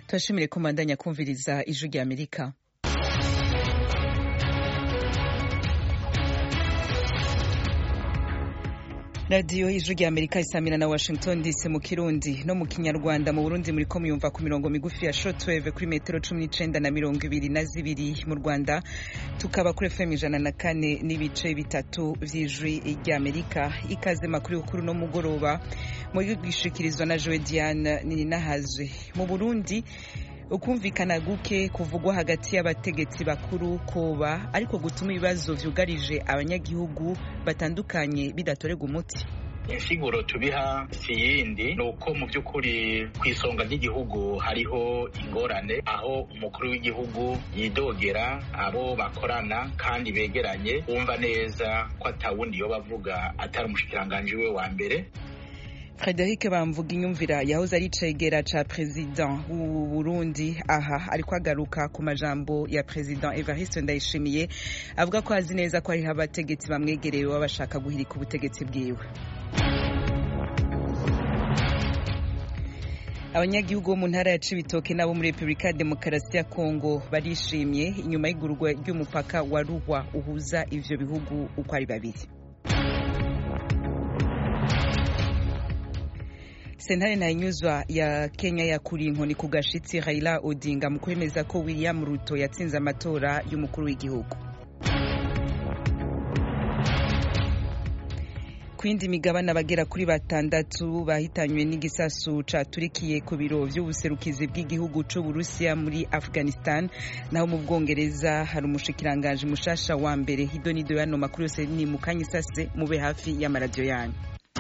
turashimire ko mubandanya kumviriza ijwi rya amerika radiyo ijwi rya amerika isamira na washington dc mu kirundi no mu kinyarwanda mu burundi muriko muyumva ku mirongo migufi ya shortwave kuri metero cumi n'icenda na mirongo ibiri na zibiri mu rwanda tukaba kuri fm ijana na kane n'ibice bitatu vy'ijwi rya amerika ikaze makuru y'ukuru no mugoroba mu gishikirizwa na joe diane nininahazwe mu burundi ukumvikana guke kuvugwa hagati y'abategetsi bakuru koba ariko gutuma ibibazo vyugarije abanyagihugu batandukanye bidatorerwa umuti insiguro tubiha si yindi ni uko mu by'ukuri ku isonga ry'igihugu hariho ingorane aho umukuru w'igihugu yidogera abo bakorana kandi begeranye wumva neza ko atawundi yo bavuga atari umushikiranganji we wa mbere Frederic Bamvuga inyumvira yahoze ari cegera ca president w'u Burundi aha ariko agaruka ku majambo ya president Evariste Ndayishimiye avuga ko azi neza ko hariho abategetsi bamwegereye baba bashaka guhirika ubutegetsi bwiwe abanyagihugu bo mu ntara ya Cibitoke nabo muri Republika ya Demokarasi ya Kongo barishimye inyuma y'igurwa ry'umupaka wa Ruhwa uhuza ivyo bihugu uko ari babiri sentare ntayinyuzwa ya kenya yakuriye inkoni ku gashitsi raila odinga mu kwemeza ko william ruto yatsinze amatora y'umukuru w'igihugu ku yindi migabane abagera kuri batandatu bahitanywe n'igisasu caturikiye ku biro vy'ubuserukizi bw'igihugu c'uburusiya muri afghanistan naho mu bwongereza hari umushikiranganji mushasha wa mbere hidonido yano makuru yose ni mukanya isase mube hafi y'amaradiyo yanyu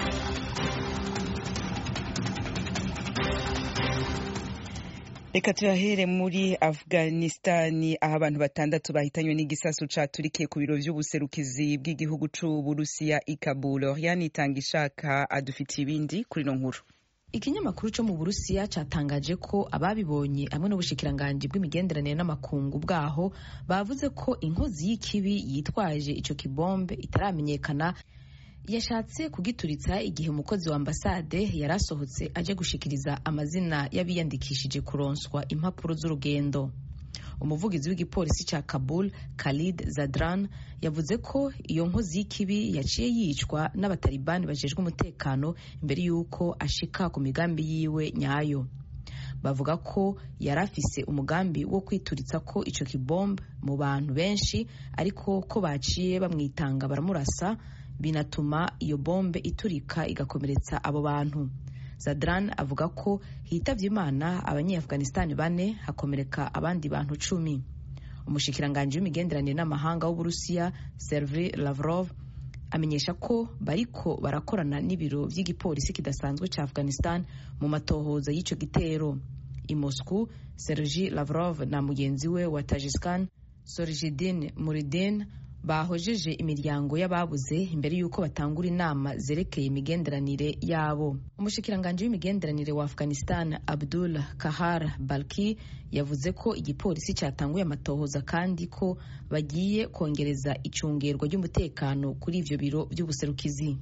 reka tuyahere muri afghanistani aho abantu batandatu bahitanywe n'igisasu caturikiye ku biro vy'ubuserukizi bw'igihugu c'uburusiya i kabul oriane itanga ishaka adufitiye ibindi kuri no nkuru ikinyamakuru cyo mu burusiya cyatangaje ko ababibonye hamwe n'ubushikiranganji bw'imigenderanire n'amakungu bwaho bavuze ko inkozi y'ikibi yitwaje ico kibombe itaramenyekana yashatse kugituritsa igihe umukozi wa ambasade yari asohotse aje gushikiriza amazina y'abiyandikishije kuronswa impapuro z'urugendo umuvugizi w'igipolisi cya kabul khalid zadran yavuze ko iyo nkozi y'ikibi yaciye yicwa n'abatalibani bajejwe umutekano imbere y'uko ashika ku migambi yiwe nyayo bavuga ko yari afise umugambi wo kwituritsa ko ico kibombe mu bantu benshi ariko ko baciye bamwitanga baramurasa binatuma iyo bombe iturika igakomeretsa abo bantu zadran avuga ko hitavye imana abanyeafghanistan bane hakomereka abandi bantu cumi umushikiranganji w'imigenderanire n'amahanga w'uburusiya sergei lavrov amenyesha ko bariko barakorana n'ibiro vy'igipolisi kidasanzwe ca afghanistan mu matohoza y'ico gitero i moscow sergei lavrov na mugenzi we wa tajiskan sorjidin muridin bahojeje imiryango y'ababuze imbere y'uko batangura inama zerekeye imigenderanire yabo umushikiranganji w'imigenderanire wa afghanistan abdul kahar balki yavuze ko igipolisi cyatanguye amatohoza kandi ko bagiye kongereza icungerwa ry'umutekano kuri ivyo biro vy'ubuserukizi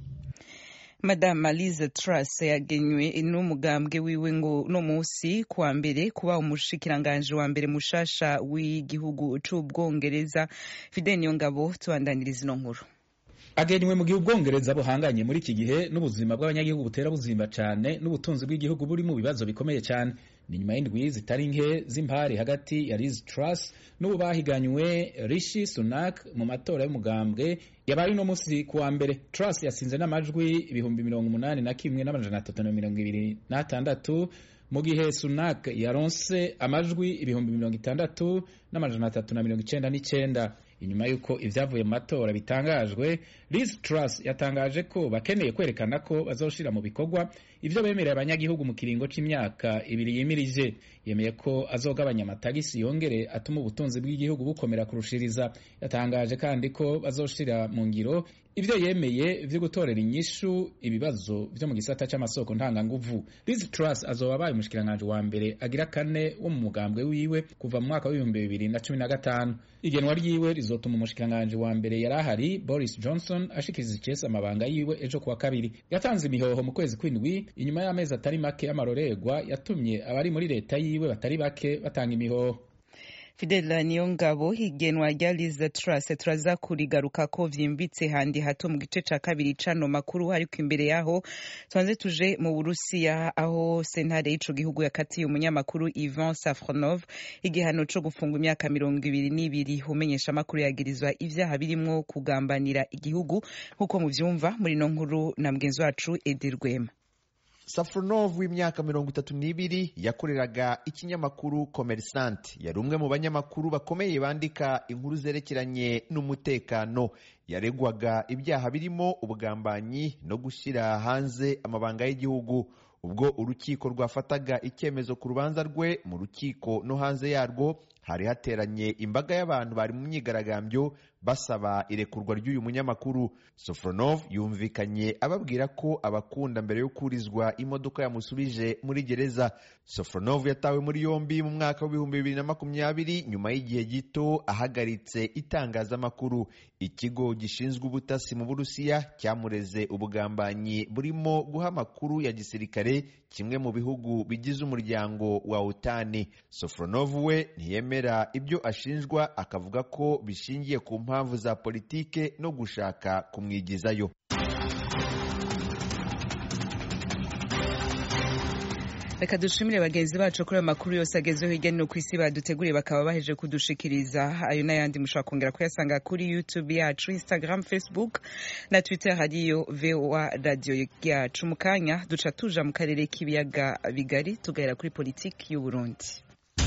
madame Liz Truss yagenywe n'umugambwe wiwe ngo no musi kuwa mbere kuba umushikiranganje wa mbere mushasha w'igihugu c'ubwongereza Fidel Niyongabo tubandaniriza ino nkuru agenywe mu gihe ubwongereza buhanganye muri iki gihe n'ubuzima bw'abanyagihugu butera buzimba cyane n'ubutunzi bw'igihugu buri mu bibazo bikomeye cyane ni nyuma y'indwi zitari nke z'impari hagati ya Liz Truss n'ubu bahiganywe Rishi Sunak mu matora y'umugambwe yabaye uno munsi kuwa mbere Truss yasinze n'amajwi ibihumbi mirongo umunani na kimwe n'amajana atatu na mirongo ibiri n'atandatu mu gihe Sunak yaronse amajwi ibihumbi mirongo itandatu n'amajana atatu na mirongo icenda n'icenda inyuma y'uko ivyavuye mu matora bitangajwe Liz Truss yatangaje ko bakeneye kwerekana ko bazoshira mu bikorwa ivyo bemereye abanyagihugu mu kiringo c'imyaka ibiri yimirije yemeye ko azogabanya amatagisi yongere atuma ubutunzi bw'igihugu bukomera kurushiriza yatangaje kandi ko bazoshira mu ngiro ivyo yemeye vyo gutorera inyishu ibibazo vyo mu gisata c'amasoko ntanganguvu Liz Truss azoba abaye umushikiranganji wa mbere agira kane wo mu mugambwe wiwe kuva mu mwaka w'ibihumbi bibiri na cumi na gatanu igenwa ryiwe rizotuma umushikiranganji wa mbere yari ahari Boris Johnson ashikiriza icese amabanga yiwe ejo kuwa kabiri yatanze imihoho mu kwezi kw'indwi inyuma y'amezi atari make y'amarorerwa yatumye abari muri leta yiwe batari bake batanga imihoho Fidela Niyongabo igenwa rya Liz Truss turaza kurigaruka ko vyimbitse handi hato mu gice ca kabiri cano makuru ariko imbere yaho twanze tuje mu Burusiya aho sentare y'ico gihugu yakatiye umunyamakuru Ivan Safronov igihano co gufunga imyaka mirongo ibiri n'ibiri umenyesha amakuru yagirizwa ivyaha birimwo kugambanira igihugu nk'uko muvyumva muri no nkuru na mugenzi wacu Edi Rwema Safronov w'imyaka mirongo itatu n'ibiri yakoreraga ikinyamakuru Commerçant yari umwe mu banyamakuru bakomeye bandika inkuru zerekeranye n'umutekano yaregwaga ibyaha birimo ubugambanyi no gushyira hanze amabanga y'igihugu ubwo urukiko rwafataga icyemezo ku rubanza rwe mu rukiko no hanze yarwo hari hateranye imbaga y'abantu bari mu myigaragambyo basaba irekurwa ry'uyu munyamakuru Sofronov yumvikanye ababwira ko abakunda mbere yo kurizwa imodoka yamusubije muri gereza Sofronov yatawe muri yombi mu mwaka w'ibihumbi bibiri na makumyabiri nyuma y'igihe gito ahagaritse itangazamakuru ikigo gishinzwe ubutasi mu Burusiya cyamureze ubugambanyi burimo guha amakuru ya gisirikare kimwe mu bihugu bigize umuryango wa utani Sofronov we ntiyemera ibyo ashinjwa akavuga ko bishingiye ku mpamvu za politike no gushaka kumwigizayo reka dushimire bagenzi bacu kuri ayo makuru yose agezweho hirya no hino ku isi baduteguriye bakaba baheje kudushikiriza ayo n'ayandi mushobora kongera kuyasanga kuri youtube yacu instagram facebook na twitter hariyo voa radio yacu mu kanya duca tuja mu karere k'ibiyaga bigari tugahera kuri politiki y'u burundi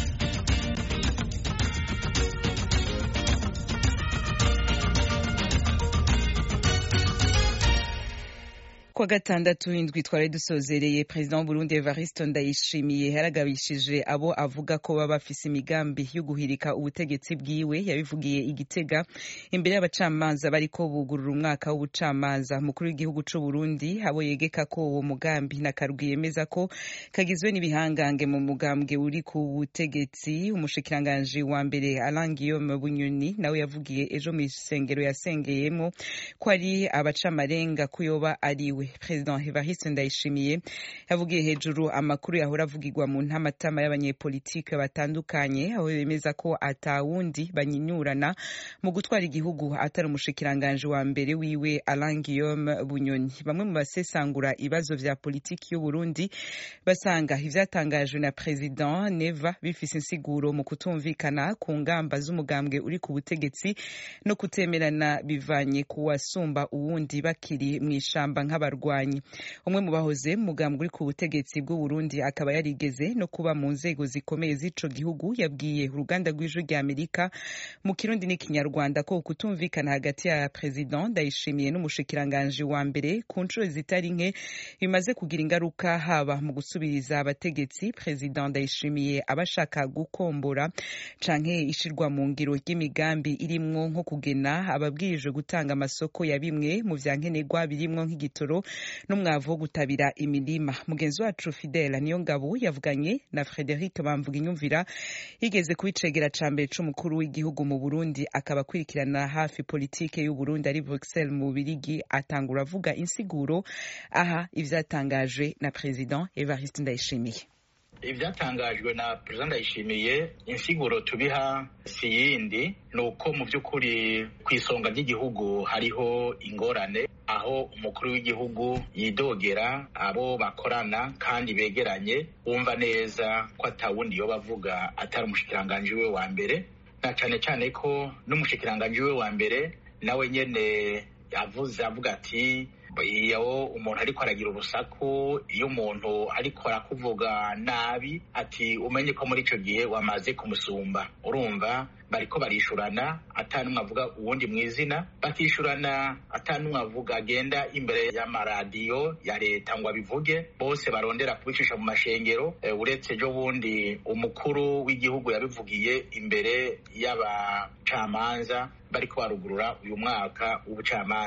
kuwa gatandatu indwi twari dusozereye perezida w'uburundi evariste ndayishimiye yaragabishije abo avuga ko baba bafise imigambi yo guhirika ubutegetsi bwiwe yabivugiye igitega imbere y'abacamanza bariko bugurura umwaka w'ubucamanza mukuru w'igihugu c'uburundi abo yegeka ko uwo mugambi na karwi yemeza ko kagizwe n'ibihangange mu mugambwe uri ku butegetsi umushikiranganji wa mbere alain guillaume bunyoni nawe yavugiye ejo mw'isengero yasengeyemo ko ari abacamarenga kuyoba ariwe perezida evariste ndayishimiye yavugiye hejuru amakuru yahora avugirwa mu ntamatama y'abanyepolitike batandukanye aho bemeza ko atawundi banyinyurana mu gutwara igihugu atari umushikiranganji wa mbere wiwe alain guillaume bunyoni bamwe mu basesangura ibibazo vya politiki y'uburundi basanga ivyatangajwe na perezida neva bifise insiguro mu kutumvikana ku ngamba z'umugambwe uri ku butegetsi no kutemerana bivanye ku wasumba uwundi bakiri mw'ishamba nk'aba abarwanyi umwe mu bahoze mugambwe uri ku butegetsi bw'u Burundi akaba yarigeze no kuba mu nzego zikomeye z'ico gihugu yabwiye uruganda rw'ijwi rya Amerika mu kirundi n'ikinyarwanda ko kutumvikana hagati ya president ndayishimiye n'umushikiranganje wa mbere ku nshuro zitari nke bimaze kugira ingaruka haba mu gusubiriza abategetsi president ndayishimiye abashaka gukombora canke ishirwa mu ngiro ry'imigambi irimwo nko kugena ababwirijwe gutanga amasoko ya bimwe mu vyankenerwa birimwo nk'igitoro n'umwavu wo gutabira imirima mugenzi wacu fidela niyo ngabo yavuganye na frederic bamvuga inyumvira yigeze kubicegera ca mbere c'umukuru w'igihugu mu burundi akaba akurikirana hafi politike y'uburundi ari bruxelles mu bubirigi atangura avuga insiguro aha ivyatangajwe na president evariste ndayishimiye ibyatangajwe na perezida ndayishimiye insiguro tubiha si yindi ni uko mu by'ukuri ku isonga ry'igihugu hariho ingorane aho umukuru w'igihugu yidogera abo bakorana kandi begeranye wumva neza ko atawundi yo bavuga atari umushikiranganji we wa mbere na cyane cyane ko n'umushikiranganji we wa mbere nawe nyene yavuze avuga ati iyo umuntu ariko aragira urusaku iyo umuntu ariko arakuvuga nabi ati umenye ko muri icyo gihe wamaze kumusumba urumva bariko barishurana atanumwe avuga uwundi mu izina bakishurana atanumwe avuga agenda imbere y'amaradiyo ya leta ngo abivuge bose barondera kubicisha mu mashengero e, uretse ejo bundi umukuru w'igihugu yabivugiye imbere y'abacamanza bariko barugurura uyu mwaka w'ubucamanza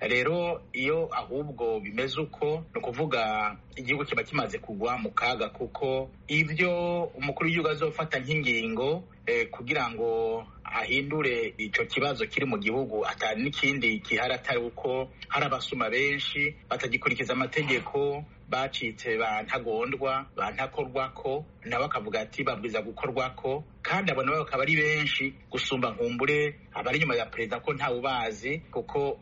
rero iyo ahubwo bimeze uko ni ukuvuga igihugu kiba kimaze kugwa mu kaga kuko ibyo umukuru w'igihugu azofata nk'ingingo kugira ngo ahindure icyo kibazo kiri mu gihugu atari n'ikindi gihari atari uko hari abasuma benshi batagikurikiza amategeko bacitse bantagondwa bantakorwako nabo akavuga ati babwiza gukorwako kandi abo nabo bakaba ari benshi gusumba nkumbure abari inyuma ya perezida ko ntawe ubazi kuko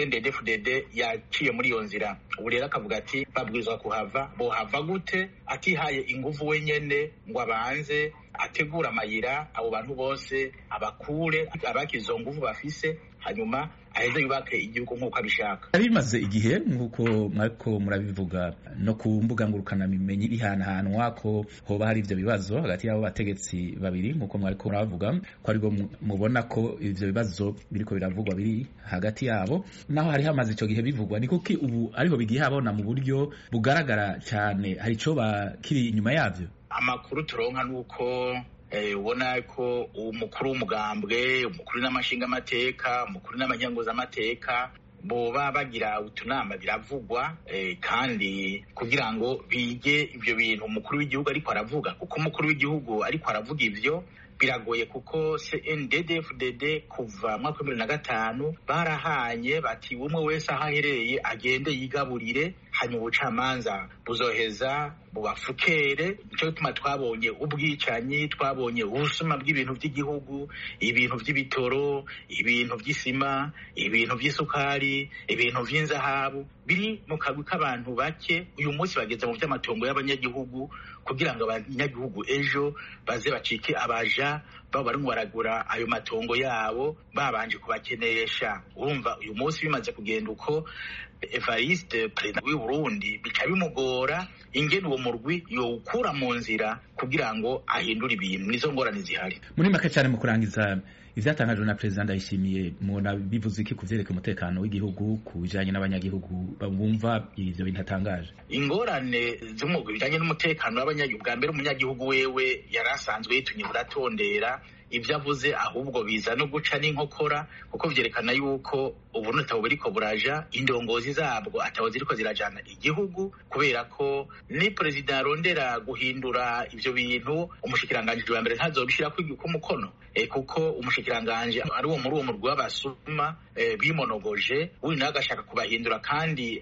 cndd yaciye muri iyo nzira ubu rero akavuga ati babwirizwa kuhava bohava gute atihaye inguvu wenyene ngo abanze ategura amayira abo bantu bose abakure abakize izo nguvu bafise hanyuma aheze yubake igihugu nk'uko abishaka bimaze igihe nk'uko mwariko murabivuga no ku mbuga ngurukanabimenyi bihanahanwa ko hoba hari ivyo bibazo hagati y'abo bategetsi babiri nk'uko mwariko murabavuga ko aribwo mubona ko ivyo bibazo biriko biravugwa biri hagati yabo naho hari hamaze ico gihe bivugwa ni kuki ubu ariho bigiye habona mu buryo bugaragara cane hari ico kiri inyuma yavyo amakuru turonka nuko ubona ko umukuru w'umugambwe umukuru n'amashingamateka umukuru n'amanyanguzamateka boba bagira utunama biravugwa kandi kugira ngo bige ibyo bintu umukuru w'igihugu ariko aravuga kuko umukuru w'igihugu ariko aravuga ivyo biragoye kuko CNDD-FDD kuva mwaka bibiri na gatanu barahanye bati umwe wese aho aherereye agende yigaburire hanyuma ubucamanza buzoheza bubafukere nicyo gituma twabonye ubwicanyi twabonye ubusuma bw'ibintu by'igihugu ibintu by'ibitoro ibintu by'isima ibintu by'isukari ibintu by'inzahabu biri mu kagwi k'abantu bake uyu munsi bageze mu by'amatongo y'abanyagihugu kugira ngo abanyagihugu ejo baze bacike abaja baba barimo baragura ayo matongo yabo babanje kubakenesha urumva uyu munsi bimaze kugenda uko evariste perezida w'i burundi bica bimugora ingene uwo murwi yowukura mu nzira kugira ngo ahindure ibintu nizo ngorane zihari muri make cyane mu kurangiza ivyatangajwe na perezida ndayishimiye mubona bivuze iki kuvyereka umutekano w'igihugu ku bijanye n'abanyagihugu bumva ivyo bintu atangaje ingorane z'umugwi bijanye n'umutekano w'abanyagihugu bwa mbere umunyagihugu wewe yari asanzwe yitunye buratondera ibyo avuze ahubwo biza no guca n'inkokora kuko vyerekana yuko uburundi atabo buriko buraja indongozi zabwo atabo ziriko zirajana igihugu kubera ko ni perezida arondera guhindura ivyo bintu umushikiranganji wa mbere ntazobishirako umukono e, kuko umushikiranganji ari uwo muri uwo murwi w'abasuma e, bimonogoje uyu nawe agashaka kubahindura kandi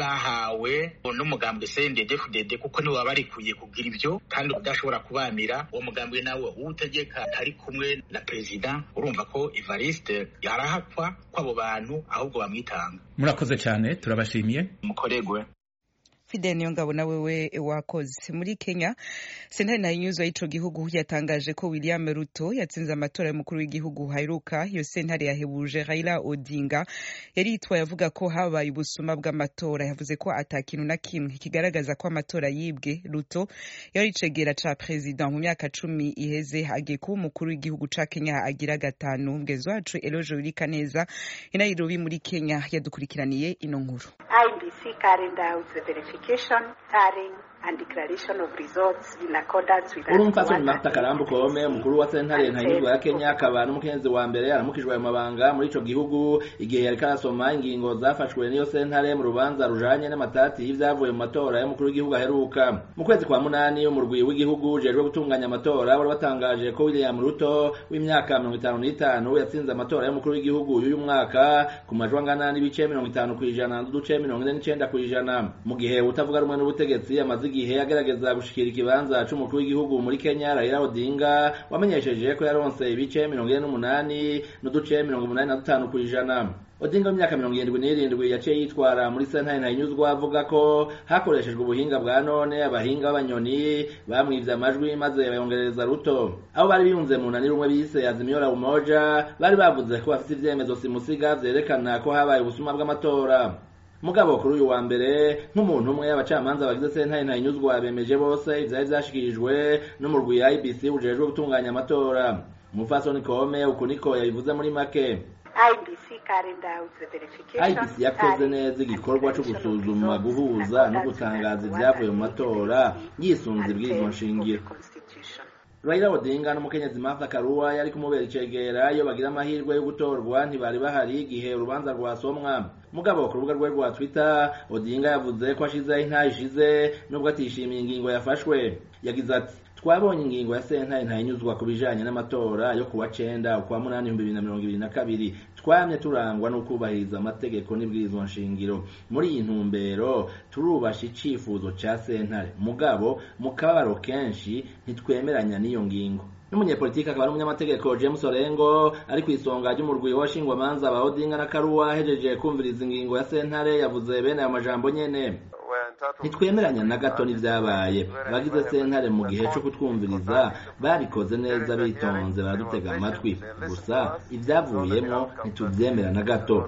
bahawe n'umugambwe CNDD-FDD kuko niwe wabarikuye kugira ivyo kandi udashobora kubanira uwo mugambwe nawe uwutegeka ari kumwe na perezida urumva ko Evariste yarahakwa kw'abo bantu ahubwo bamwitanga murakoze cyane turabashimiye mukoregwe Fidel Niyongabo na wewe wakoze muri Kenya sentare na inyuzo y'ico gihugu yatangaje ko William Ruto yatsinze amatora y'umukuru w'igihugu haheruka iyo sentare yahebuje Raila Odinga yari yitwaye avuga ko habaye ubusuma bw'amatora yavuze ko ata kintu na kimwe kigaragaza ko amatora yibwe Ruto yari icegera ca president mu myaka cumi iheze agiye kuba umukuru w'igihugu ca Kenya agira gatanu mugezi wacu Elojo Wirikaneza i Nairobi muri Kenya yadukurikiraniye ino nkuru IBC carried out the verification, tallying, and declaration of results in accordance with urumfasoni marta karambu kome umukuru wa sentare ntanyurwa ya kenya akaba n'umukenyezi wa mbere aramukijwe ayo mabanga muri ico gihugu igihe yariko arasoma ingingo zafashwe n'iyo sentare mu rubanza rujanye n'amatati y'ivyavuye mu matora y'umukuru w'igihugu aheruka mu kwezi kwa munani umurwi w'igihugu ujejwe gutunganya amatora wari watangaje ko william ruto w'imyaka mirongo itanu n'itanu yatsinze amatora y'umukuru w'igihugu y'uyu mwaka ku majwi angana n'ibice mirongo itanu kw'ijana n'uduce mirongo ine n'icenda kw'ijana mu gihe utavuga rumwe n'ubutegetsi amaze igihe agerageza gushikira ikibanza c'umukuru w'igihugu muri Kenya Raila Odinga wamenyesheje ko yaronse ibice mirongo ine n'umunani n'uduce mirongo umunani na dutanu kw'ijana Odinga w'imyaka mirongo irindwi n'irindwi yaciye yitwara muri sentare ntayinyuzwa avuga ko hakoreshejwe ubuhinga bwa none abahinga b'abanyoni bamwivye amajwi maze bayongereza ruto abo bari biyunze mu nani rumwe bise Azimio la Umoja bari bavuze ko bafite ivyemezo simusiga vyerekana ko habaye ubusuma bw'amatora mugabo kuri uyu wa mbere nk'umuntu umwe abacamanza bagize sentare ntayinyuzwa bemeje bose ivyari vyashikirijwe n'umurwi ya IBC ujejwe gutunganya amatora umupfasoni kome uku niko yabivuze muri make IBC yakoze neza igikorwa co gusuzuma guhuza no gutangaza ivyavuye mu matora yisunze ibwirizwa nshingiro Raila Odinga n'umukenyezi Martha Karua yari kumubera icegera iyo bagira amahirwe yo gutorwa ntibari bahari igihe urubanza rwasomwa mugabo ku rubuga rwe rwa twitter odinga yavuze ko ashizeho intayi ishize nubwo atishimiye ingingo yafashwe yagize ati twabonye ingingo ya sentare ntayinyuzwa ku bijanye n'amatora yo kuwa cenda ukwa munani ibihumbi bibiri na mirongo ibiri na kabiri twamye turangwa no kubahiriza amategeko n'ibwirizwa nshingiro muri iyi ntumbero turubasha icifuzo ca sentare mugabo mu kababaro kenshi ntitwemeranya n'iyo ngingo n'umunyepolitiki akaba ari umunyamategeko james orengo ari ku isonga ry'umurwi w'abashingwamanza ba odinga na karuwa ahejeje kumviriza ingingo ya sentare yavuze bene ayo majambo nyene ntitwemeranya na gato n'ivyabaye abagize sentare mu gihe co kutwumviriza barikoze neza bitonze baradutega amatwi gusa ivyavuyemwo ntituvyemera na gato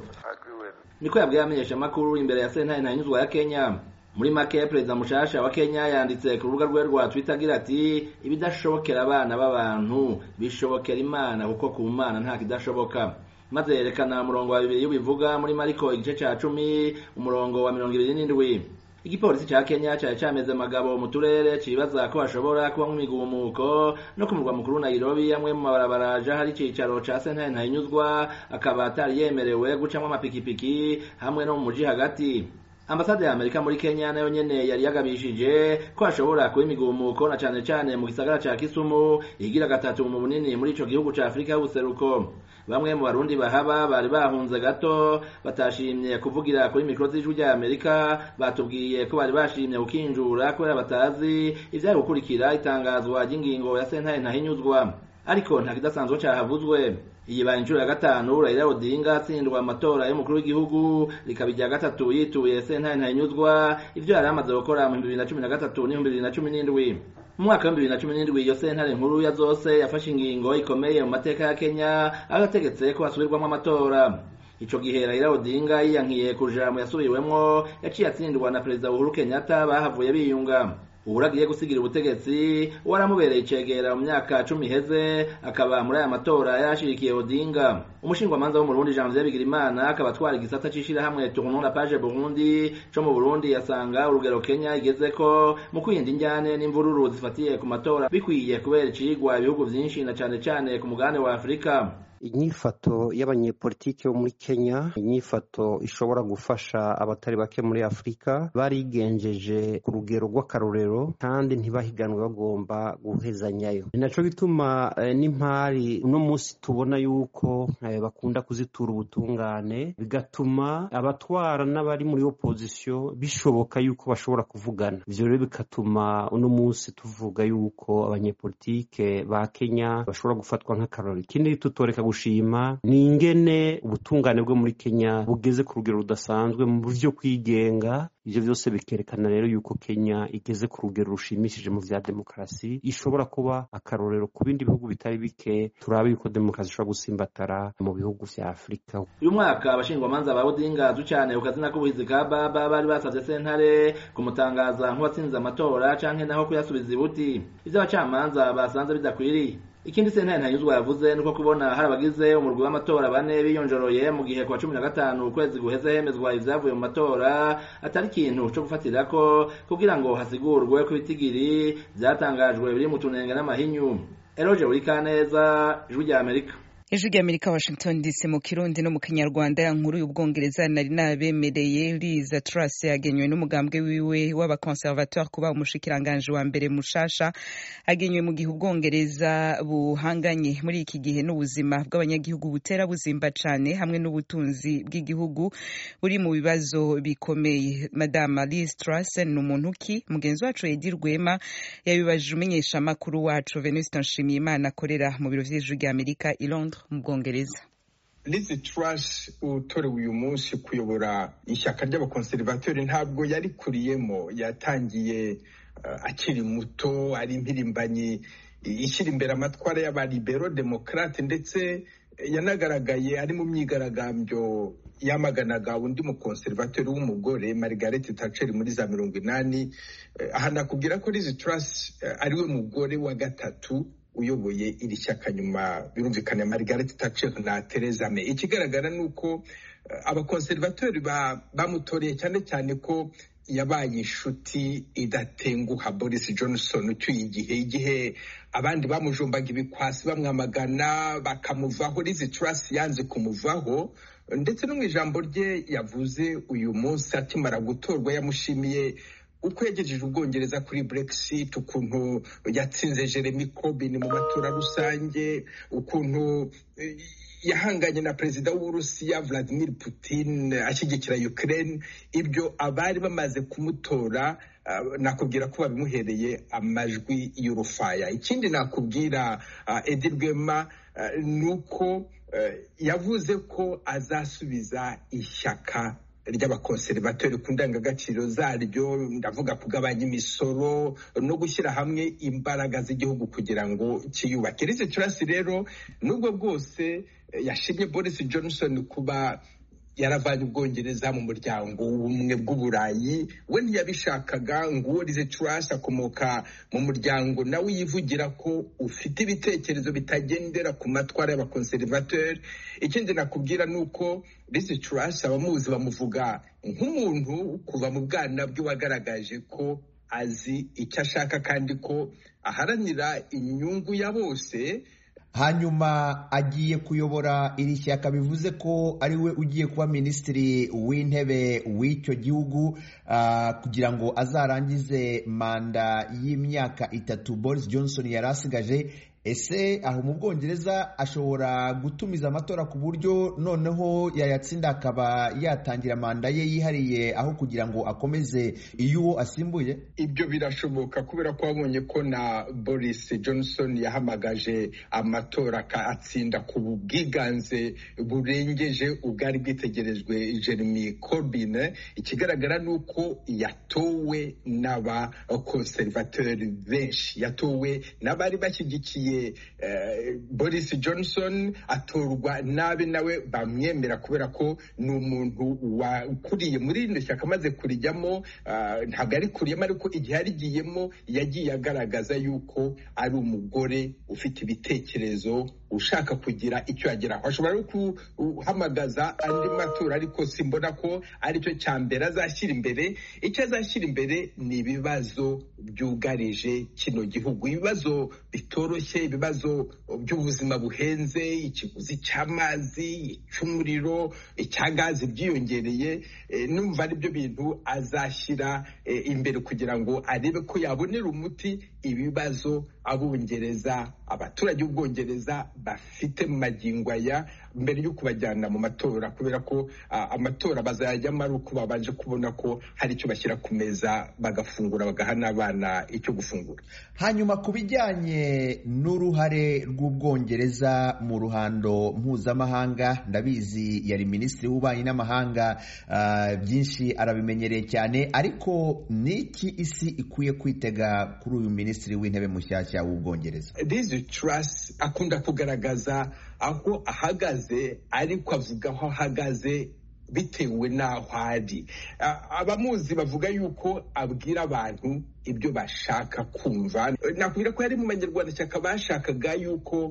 niko yabwiye abamenyeshamakuru imbere ya sentare ntanyuzwa ya kenya muri make perezida mushasha wa kenya yanditse ku rubuga rwe rwa twitter agira ati ibidashobokera abana b'abantu bishobokera imana kuko ku mana nta kidashoboka maze yerekana umurongo wa bibiri y'ubivuga muri mariko igice ca cumi umurongo wa mirongo ibiri n'indwi igipolisi ca kenya cari cameze amagabo mu turere cibaza ko hashobora kubamwo imigumuko no ku murwa mukuru nairobi amwe mu mabarabara aja hari icicaro ca sentare ntahinyuzwa akaba atari yemerewe gucamwo amapikipiki hamwe no mu muji hagati ambasade ya amerika muri kenya nayo nyene yari yagabishije ko hashobora kuba imigumuko na cane cane mu gisagara ca kisumu igira gatatu mu bunini muri ico gihugu ca afurika y'ubuseruko bamwe mu barundi bahaba bari bahunze gato batashimye kuvugira kuri mikoro z'ijwi rya amerika batubwiye ko bari bashimye gukinjura kubera batazi ivyari gukurikira itangazwa ry'ingingo ya sentare ntahinyuzwa ariko nta kidasanzwe cahavuzwe iyi baye inshuro ya gatanu Raila Odinga atsindwa amatora y'umukuru w'igihugu rikaba irya gatatu yituye sentare ntahinyuzwa ivyo yari amaze gukora mu bibiri na cumi na gatatu n'ibihumbi bibiri na cumi n'indwi mu mwaka w'ibihumbi bibiri na cumi n'indwi iyo sentare nkuru ya zose yafashe ingingo ikomeye mu mateka ya kenya aho yategetse ko hasubirwamo amatora ico gihe Raila Odinga yiyankiye kuja mu yasubiwemwo yaciye atsindwa na perezida Uhuru Kenyatta bahavuye biyunga uhura agiye gusigira ubutegetsi waramubereye icegera mu myaka cumi iheze akaba muri aya matora yashirikiye odinga umushingwamanza wo mu burundi janvier bigirimana akaba atwara igisata c'ishirahamwe tournon la page burundi co mu burundi yasanga urugero kenya igezeko mu kwirinda injyane n'imvururu zifatiye ku matora bikwiye kubera icigwa ibihugu vyinshi na cane cane ku mugabane wa afurika inyifato y'abanyepolitiki bo muri kenya inyifato ishobora gufasha abatari bake muri afurika barigenjeje ku rugero rw'akarorero kandi ntibahiganwe bagomba guhezanyayo ni naco gituma eh, n'impari uno munsi tubona yuko eh, bakunda kuzitura ubutungane bigatuma abatwara n'abari muri opozisiyo bishoboka yuko bashobora kuvugana ivyo rero bigatuma uno munsi tuvuga yuko abanyepolitike ba kenya bashobora gufatwa nk'akarorero ikindi tutoreka gushima ni ingene ubutungane bwo muri kenya bugeze ku rugero rudasanzwe mu buryo kwigenga ivyo vyose bikerekana rero yuko kenya igeze ku rugero rushimishije mu vya demokarasi ishobora kuba akarorero ku bindi bihugu bitari bike turabe yuko demokarasi ishobora gusimbatara mu bihugu vya afurika uyu mwaka abashingwamanza ba odinga azwi cane ku kazina k'ubuhizi ka baba bari basavye sentare kumutangaza nk'uwatsinze amatora canke naho kuyasubiza ibuti ivyo abacamanza basanze bidakwiriye ikindi sentare ntanyuzwa yavuze nuko kubona hari abagize umurwi w'amatora bane biyonjoroye mu gihe kwa cumi na gatanu ukwezi guheze hemezwa ivyavuye mu matora atari ikintu co gufatirako kugira ngo hasigurwe ko ibitigiri vyatangajwe biri mu tunenge n'amahinyu eroje burikaneza ijwi rya amerika ijwi rya amerika washington dc mu kirundi no mu kinyarwanda ya nkuru y'ubwongereza nari nabemereye liza truss yagenywe n'umugambwe wiwe w'abaconservatoire kuba umushikiranganje wa mbere mushasha agenywe mu gihe ubwongereza buhanganye muri iki gihe n'ubuzima bw'abanyagihugu butera buzimba cane hamwe n'ubutunzi bw'igihugu buri mu bibazo bikomeye madama liz truss ni umuntu ki mugenzi wacu edi rwema yabibajije umumenyesha makuru wacu venuste nshimiyimana akorera mu biro vy'ijwi rya amerika i londres mu bwongereza Liz Truss utorewe uyu munsi kuyobora ishyaka ry'abakonservatori ntabwo yarikuriyemo yatangiye uh, akiri muto ari impirimbanyi ishyira imbere amatwara y'abalibero demokrate ndetse yanagaragaye ari mu myigaragambyo yamaganaga undi mukonservatori w'umugore Margaret Thatcher muri za mirongo inani aha nakubwira ko Liz Truss ariwe mugore wa gatatu uyoboye iri shyaka nyuma birumvikana Margaret Thatcher na Theresa May ikigaragara ni uko abakonservatori bamutoreye cyane cyane ko yabaye inshuti idatenguha Boris Johnson ucyuye igihe igihe abandi bamujombaga ibikwasi bamwamagana bakamuvaho Liz Truss yanze kumuvaho ndetse no mu ijambo rye yavuze uyu munsi akimara gutorwa yamushimiye uko yagejeje ubwongereza kuri brexit ukuntu yatsinze jeremy corbyn mu matora rusange ukuntu yahanganye na perezida w'uburusiya vladimir putin ashyigikira ukraine ibyo abari bamaze kumutora nakubwira ko babimuhereye amajwi y'urufaya ikindi nakubwira edi rwema ni uko yavuze ko azasubiza ishyaka ry'abakonservateri ku ndangagaciro zaryo ndavuga kugabanya imisoro no gushyira hamwe imbaraga z'igihugu kugira ngo kiyubake rize turasi rero nubwo bwose yashimye boris johnson kuba yaravanye ubwongereza mu muryango w'ubumwe bw'uburayi we ntiyabishakaga ngo uwo rize turasi akomoka mu muryango nawe yivugira ko ufite ibitekerezo bitagendera ku matwara y'abakonservateri ikindi nakubwira ni uko rize turasi abamuzi bamuvuga nk'umuntu kuva mu bwana bwe wagaragaje ko azi icyo ashaka kandi ko aharanira inyungu ya bose hanyuma agiye kuyobora iri shyaka bivuze ko ari we ugiye kuba minisitiri w'intebe w'icyo gihugu kugira ngo azarangize manda y'imyaka itatu boris johnson yari asigaje ese aho mu bwongereza ashobora gutumiza amatora ku buryo noneho yayatsinda akaba yatangira manda ye yihariye aho kugira ngo akomeze iyo uwo asimbuye ibyo birashoboka kubera ko wabonye ko na boris johnson yahamagaje amatora atsinda ku bwiganze burengeje ubwari bwitegerejwe jeremy corbyn ikigaragara ni uko yatowe n'abakonservateri benshi yatowe n'abari bashyigikiye boris johnson atorwa nabi nawe bamwemera kubera ko ni umuntu ukuriye muri rino shyaka amaze kurijyamo ntabwo ari kuriyemo ariko igihe arigiyemo yagiye agaragaza yuko ari umugore ufite ibitekerezo ushaka kugira icyo yageraho ashobora no guhamagaza andi matora ariko simbona ko aricyo cya mbere azashyira imbere icyo azashyira imbere ni ibibazo byugarije kino gihugu ibibazo bitoroshye ibibazo by'ubuzima buhenze ikiguzi cy'amazi icy'umuriro icya gazi byiyongereye numva ari byo bintu azashyira imbere kugira ngo arebe ko yabonera umuti ibibazo abongereza abaturage b'ubwongereza bafite mu magingo aya mbere yo kubajyana mu matora kubera ko amatora bazayajyamo ari uko babanje kubona ko hari icyo bashyira ku meza bagafungura bagaha n'abana icyo gufungura hanyuma ku bijyanye n'uruhare rw'ubwongereza mu ruhando mpuzamahanga ndabizi yari minisitiri w'ububanyi n'amahanga byinshi arabimenyereye cyane ariko n'iki isi ikwiye kwitega kuri uyu minisitiri w'intebe mushyashya w'ubwongereza lizi turasi akunda kugaragaza aho ahagaze ariko avuga aho ahagaze bitewe n'aho ari abamuzi bavuga yuko abwira abantu ibyo bashaka kumva nakubwira ko yari mu banyarwandashyaka bashakaga yuko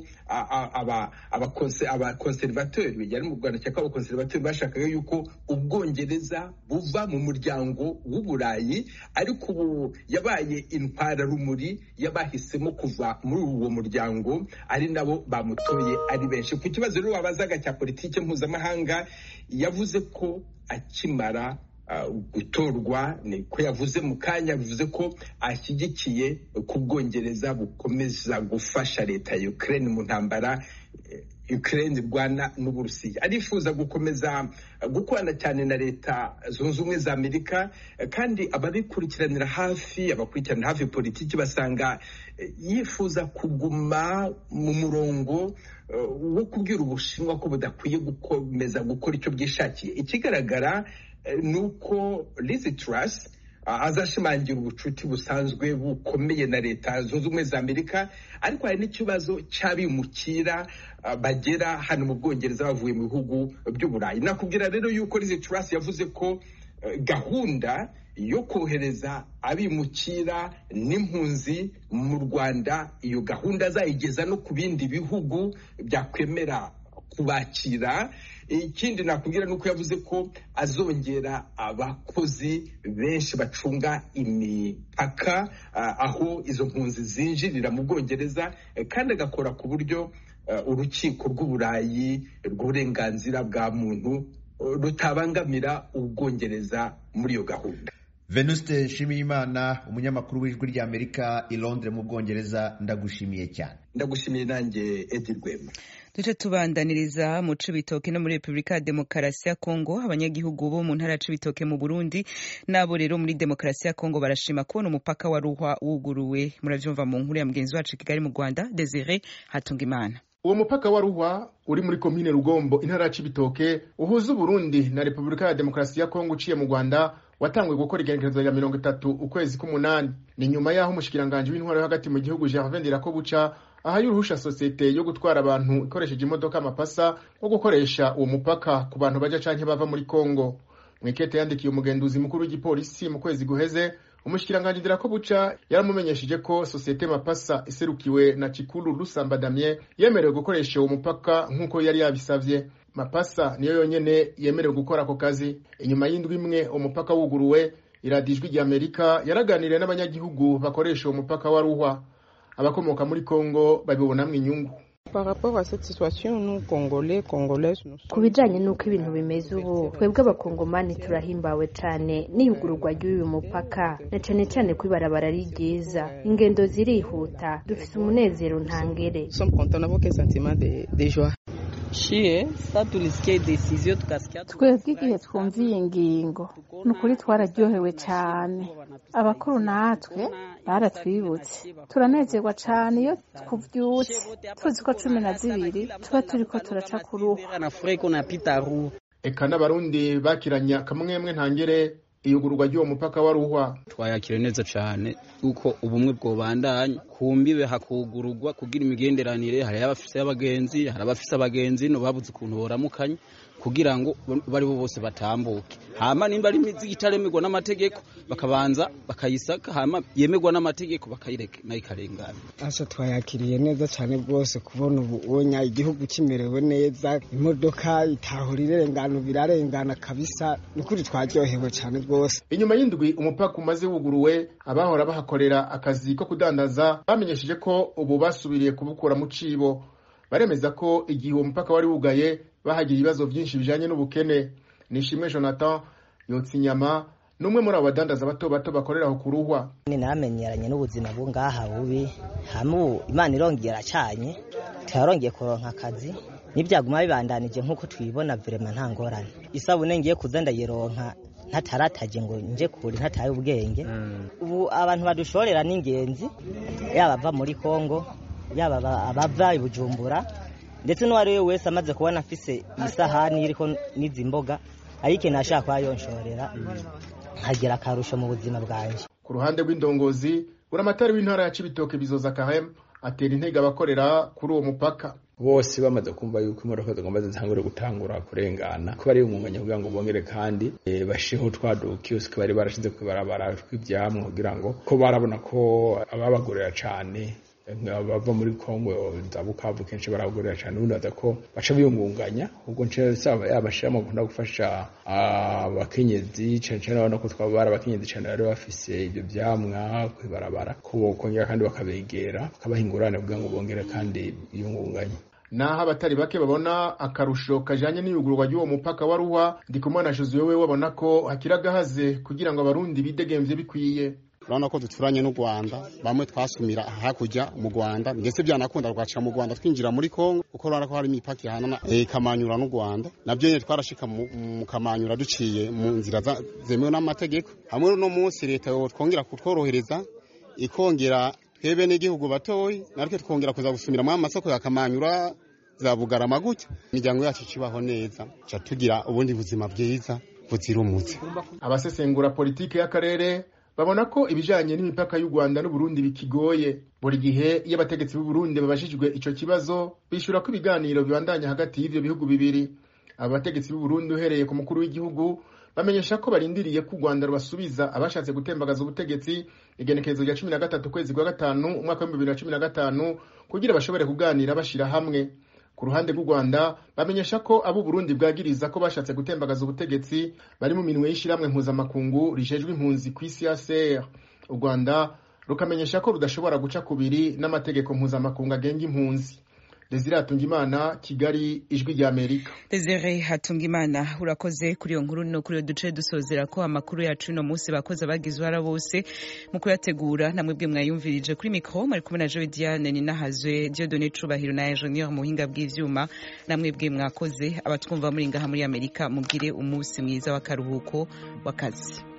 abakonservateri yari mu rwandashyaka abakonservateri bashakaga yuko ubwongereza buva mu muryango w'uburayi ariko ubu yabaye intwararumuri y'abahisemo kuva muri uwo muryango ari nabo bamutoye ari benshi ku kibazo rero wabazaga cya politiki mpuzamahanga yavuze ko akimara gutorwa niko yavuze mu kanya bivuze ko ashyigikiye ko ubwongereza bukomeza gufasha leta ya Ukraine mu ntambara Ukraine irwana n'uburusiya arifuza gukomeza gukorana cyane na leta zunze ubumwe za amerika kandi ababikurikiranira hafi abakurikiranira hafi politiki basanga yifuza kuguma mu murongo wo kubwira ubushinwa ko budakwiye gukomeza gukora icyo bwishakiye ikigaragara ni uko lizi turasi azashimangira ubucuti busanzwe bukomeye na leta zunze ubumwe za amerika ariko hari n'ikibazo cy'abimukira bagera hano mu bwongereza bavuye mu bihugu by'uburayi nakubwira rero yuko lizi turasi yavuze ko gahunda yo kohereza abimukira n'impunzi mu rwanda iyo gahunda azayigeza no ku bindi bihugu byakwemera kubakira ikindi nakubwira ni uko yavuze ko azongera abakozi benshi bacunga imipaka aho izo mpunzi zinjirira mu bwongereza kandi agakora ku buryo urukiko rw'uburayi rw'uburenganzira bwa muntu rutabangamira ubwongereza muri iyo gahunda venuste nshimiyimana umunyamakuru w'ijwi ry'amerika i londres mu bwongereza ndagushimiye cyane ndagushimiye nanjye edi rwema duce tubandaniriza mu cibitoke no muri repubulika ya demokarasi ya kongo abanyagihugu bo mu ntara ya cibitoke mu burundi n'abo rero muri demokarasi ya kongo barashima kubona umupaka wa ruhwa wuguruwe muravyumva mu nkuru ya mugenzi wacu kigali mu rwanda desire hatungimana uwo mupaka wa ruhwa uri muri komine rugombo intara ya cibitoke uhuza uburundi na repubulika ya demokarasi ya kongo uciye mu rwanda watanguye gukora igenekerezo rya mirongo itatu ukwezi k'umunani ni nyuma y'aho umushikiranganji w'intwaro yo hagati mu gihugu gervin ndirakobuca ahaye uruhusha sosiyete yo gutwara abantu ikoresheje imodoka amapasa wo gukoresha uwo mupaka ku bantu baja canke bava muri kongo mwikete yandikiye umugenduzi mukuru w'igipolisi mu kwezi guheze umushikiranganji ndirakobuca yaramumenyesheje ko sosiyete mapasa iserukiwe na cikuru rusamba damien yemerewe gukoresha uwo mupaka nk'uko yari yabisavye mapasa niyo yonyene yemerewe gukora ako kazi inyuma y'indwi imwe umupaka wuguruwe iradiyo ijwi ry'amerika yaraganiriye n'abanyagihugu bakoresha uwo mupaka wa ruhwa abakomoka muri kongo babibonamwo inyungu ku bijanye n'uko ibintu bimeze ubu twebwe abakongomani turahimbawe cane n'iyugururwa ry'uyu mupaka na cane cane ko ibarabara ari ryiza ingendo zirihuta dufise umunezero ntangere twebwe igihe twumviye iyi ngingo ni ukuri twararyohewe cyane abakuru natwe baratwibutse turanezerwa cyane iyo tuvyutse tuzi ko cumi na zibiri tuba turiko turaca ku ruhu eka n'abarundi bakiranya akamwemwe ntangere iyugururwa ry'uwo mupaka wa ruhwa twayakira neza cyane uko ubumwe bwobandanya kumbibe hakugururwa kugira imigenderanire hari abafise abagenzi hari abafise abagenzi no babuze ukuntu boramukanya kugira ngo bari bo bose batambuke hama nimba ari imizigo itaremerwa n'amategeko bakabanza bakayisaka hama yemerwa n'amategeko bakayireka nayo ikarengana asa twayakiriye neza cyane rwose kubona ubunya igihugu kimerewe neza imodoka itahura irengana birarengana kabisa nukuri twaryohewe cyane rwose inyuma y'indwi umupaka umaze wuguruwe abahora bahakorera akazi ko kudandaza bamenyesheje ko ubu basubiriye kubukura mu cibo baremeza ko igihe uwo mupaka wari wugaye bahagira ibibazo byinshi bijanye n'ubukene nishimwe jonathan yotsa inyama n'umwe muri abo badandaza bato bato bakorera aho kuruhwa naramenyeranye n'ubuzima bwo ngaha bubi hamwe imana irongeye iracanye turarongeye kuronka akazi n'ibyaguma bibandanije nk'uko twibona virema nta ngorane isabune ngiye kuza ndayironka ntatarataje ngo nje kure ntataye ubwenge ubu abantu badushorera n'ingenzi yaba ava muri kongo yaba abava i bujumbura ndetse n'uwo ari we wese amaze kubona afise isahani iriko n'izi mboga ayikeneye ashaka kuba yonshorera nkagira akarusho mu buzima bwanjye ku ruhande rw'indongozi buramatari w'intara ya cibitoke bizoza kahem atera intege abakorera kuri uwo mupaka bose bamaze kumva yuko imodoka zigomba zitangure gutangura kurengana ko bari umwanya kugira ngo bongere kandi bashireho twa dukiyosike bari barashize ku ibarabara tw'ivyamwa kugira ngo ko barabona ko ababagurira cane bava muri kongo za bukavu kenshi baragurira cyane ubundi baza ko baca biyungunganya ubwo nsaba yabashiramo gukunda gufasha abakenyezi cyane cyane urabona ko twaba bari abakenyezi cyane bari bafise ibyo vyamwa kwibarabara ko bokongera kandi bakabegera bakabaha ingurane kugira ngo bongere kandi biyungunganye naho abatari bake babona akarusho kajanye n'iyugururwa ry'uwo mupaka wa ruhwa ndikumana josuwe we babona ko hakiri agahaze kugira ngo abarundi bidegemvye bikwiye urabona ko duturanye n'u rwanda bamwe twasumira hakurya mu rwanda ndetse byanakunda tugacika mu rwanda twinjira muri kongo kuko urabona ko hari imipaka ihanana ikamanyura n'u rwanda nabyo nyine twarashika mu kamanyura duciye mu nzira zemewe n'amategeko hamwe no munsi leta twongera kutworohereza ikongera twebe n'igihugu batoyi natwe twongera kuza gusumira muri amasoko ya kamanyura za bugarama gutya imiryango yacu ikibaho neza ca tugira ubundi buzima bwiza buzira umuze abasesengura politiki y'akarere babona ko ibijanye n'imipaka y'u Rwanda n'Uburundi bikigoye buri gihe iyo abategetsi b'u Burundi babajijwe ico kibazo bishura ko ibiganiro bibandanya hagati y'ivyo bihugu bibiri aba bategetsi b'u Burundi uhereye ku mukuru w'igihugu bamenyesha ko barindiriye ko u Rwanda rubasubiza abashatse gutembagaza ubutegetsi igenekerezo rya cumi na gatatu ukwezi kwa gatanu umwaka w'ibihumbi bibiri na cumi na gatanu kugira bashobore kuganira bashira hamwe ku ruhande rw'u Rwanda bamenyesha ko abo Burundi bwagiriza ko bashatse gutembagaza ubutegetsi bari mu minwe y'ishiramwe mpuzamakungu rijejwe impunzi ku isi ya CR u Rwanda rukamenyesha ko rudashobora guca kubiri n'amategeko mpuzamakungu agenga impunzi desire hatungimana kigali ijwi rya amerika desire hatungimana urakoze kuri iyo nkuru no kuri iyo duce dusozera ko amakuru yacu uno munsi bakoze abagize uruhara bose mu kuyategura namwe bwe mwayumvirije kuri mikoro mwari kumwe na joe diane ninahazwe diodone cubahiro na ingenieur mu buhinga bw'ivyuma namwe bwe mwakoze abatwumva muri ngaha muri amerika mugire umunsi mwiza w'akaruhuko w'akazi